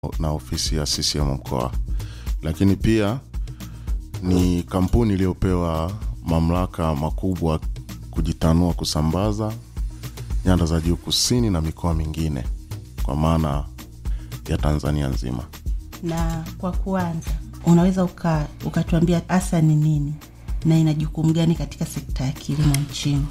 na ofisi ya CCM mkoa, lakini pia ni kampuni iliyopewa mamlaka makubwa kujitanua kusambaza nyanda za juu kusini na mikoa mingine kwa maana ya Tanzania nzima. Na kwa kuanza, unaweza uka, ukatuambia hasa ni nini na ina jukumu gani katika sekta ya kilimo nchini?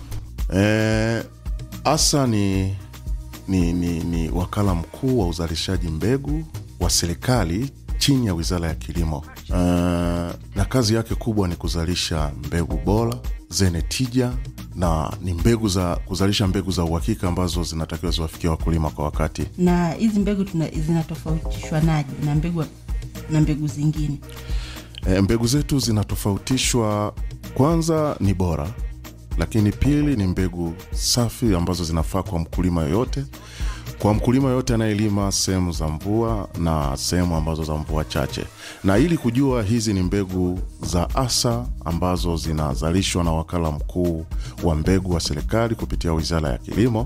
E, ASA ni, ni, ni, ni wakala mkuu wa uzalishaji mbegu wa serikali chini ya wizara ya kilimo. E, na kazi yake kubwa ni kuzalisha mbegu bora zenye tija na ni mbegu za kuzalisha mbegu za uhakika ambazo zinatakiwa ziwafikia wakulima kwa wakati. Na hizi mbegu tuna- zinatofautishwa naje na mbegu na mbegu zingine? E, mbegu zetu zinatofautishwa, kwanza ni bora, lakini pili ni mbegu safi ambazo zinafaa kwa mkulima yoyote, kwa mkulima yoyote anayelima sehemu za mvua na sehemu ambazo za mvua chache. Na ili kujua hizi ni mbegu za ASA ambazo zinazalishwa na wakala mkuu wa mbegu wa serikali kupitia wizara ya kilimo,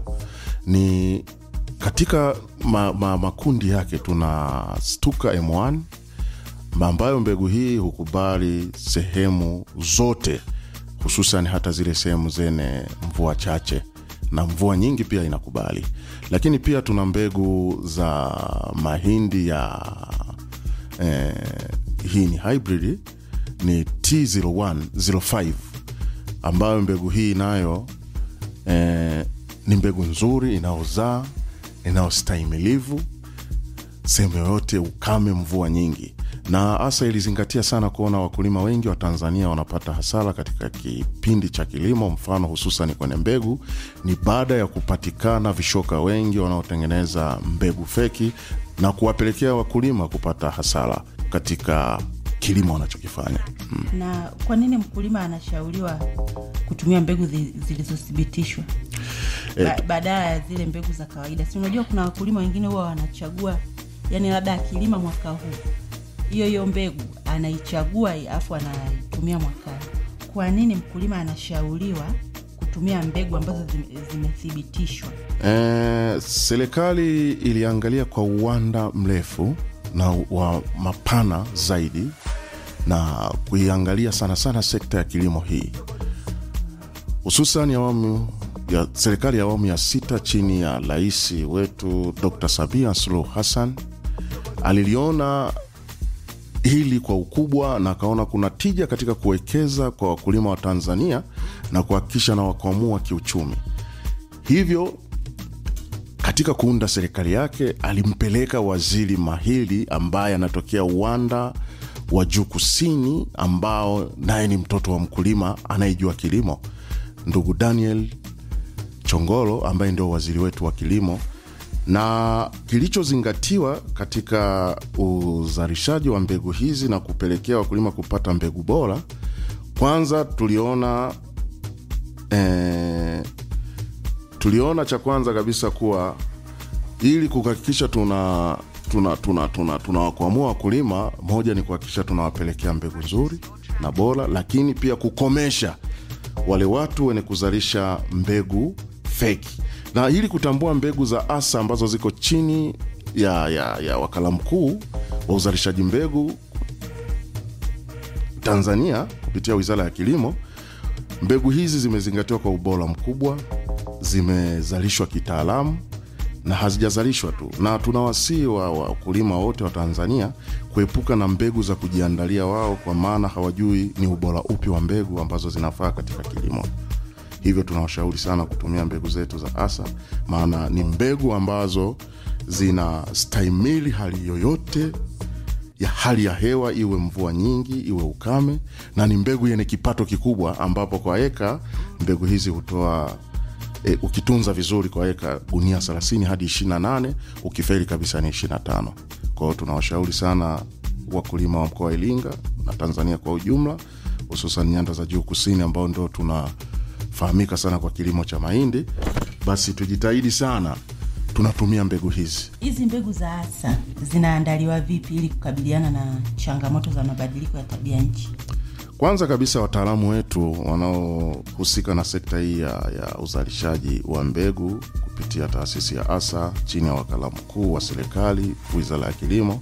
ni katika ma, ma, makundi yake tuna Stuka M1 ambayo mbegu hii hukubali sehemu zote, hususan hata zile sehemu zenye mvua chache na mvua nyingi pia inakubali. Lakini pia tuna mbegu za mahindi ya eh, hii ni hybrid ni T01 05 ambayo mbegu hii nayo eh, ni mbegu nzuri inayozaa inayostahimilivu sehemu yoyote ukame, mvua nyingi, na hasa ilizingatia sana kuona wakulima wengi wa Tanzania wanapata hasara katika kipindi cha kilimo, mfano hususan kwenye mbegu, ni baada ya kupatikana vishoka wengi wanaotengeneza mbegu feki na kuwapelekea wakulima kupata hasara katika kilimo wanachokifanya. Mm. Na kwa nini mkulima anashauriwa kutumia mbegu zi- zilizothibitishwa ba, badala ya zile mbegu za kawaida? Si unajua kuna wakulima wengine huwa wanachagua, yani labda akilima mwaka huu hiyo hiyo mbegu anaichagua alafu anaitumia mwakani. Kwa nini mkulima anashauriwa kutumia mbegu ambazo zime- zimethibitishwa? Eh, serikali iliangalia kwa uwanda mrefu na wa mapana zaidi na kuiangalia sana sana sekta ya kilimo hii hususan awamu ya serikali ya awamu ya sita chini ya rais wetu Dr. Samia Suluhu Hassan aliliona hili kwa ukubwa na akaona kuna tija katika kuwekeza kwa wakulima wa Tanzania na kuhakikisha na wakwamua kiuchumi. Hivyo katika kuunda serikali yake alimpeleka waziri mahiri ambaye anatokea uwanda wa juu kusini, ambao naye ni mtoto wa mkulima anayejua kilimo, ndugu Daniel Chongolo ambaye ndio waziri wetu wa kilimo. Na kilichozingatiwa katika uzalishaji wa mbegu hizi na kupelekea wakulima kupata mbegu bora, kwanza tuliona eh, tuliona cha kwanza kabisa kuwa ili kuhakikisha tuna tuna tuna tuna tunawakwamua wakulima, moja ni kuhakikisha tunawapelekea mbegu nzuri na bora, lakini pia kukomesha wale watu wenye kuzalisha mbegu feki, na ili kutambua mbegu za ASA ambazo ziko chini ya, ya, ya wakala mkuu wa uzalishaji mbegu Tanzania kupitia wizara ya kilimo. Mbegu hizi zimezingatiwa kwa ubora mkubwa, zimezalishwa kitaalamu na hazijazalishwa tu, na tunawasihi wa wakulima wote wa Tanzania kuepuka na mbegu za kujiandalia wao, kwa maana hawajui ni ubora upi wa mbegu ambazo zinafaa katika kilimo. Hivyo tunawashauri sana kutumia mbegu zetu za ASA, maana ni mbegu ambazo zinastahimili hali yoyote ya hali ya hewa, iwe mvua nyingi, iwe ukame, na ni mbegu yenye kipato kikubwa, ambapo kwa eka mbegu hizi hutoa e, ukitunza vizuri kwa eka gunia 30 hadi 28, ukifeli kabisa ni 25. Kwa hiyo tunawashauri sana wakulima wa mkoa wa Iringa na Tanzania kwa ujumla, hususan nyanda za juu kusini, ambao ndo tunafahamika sana kwa kilimo cha mahindi, basi tujitahidi sana tunatumia mbegu hizi. Hizi mbegu za ASA zinaandaliwa vipi ili kukabiliana na changamoto za mabadiliko ya tabia nchi? kwanza kabisa wataalamu wetu wanaohusika na sekta hii ya, ya uzalishaji wa mbegu kupitia taasisi ya asa chini ya wakala mkuu wa serikali wizara ya kilimo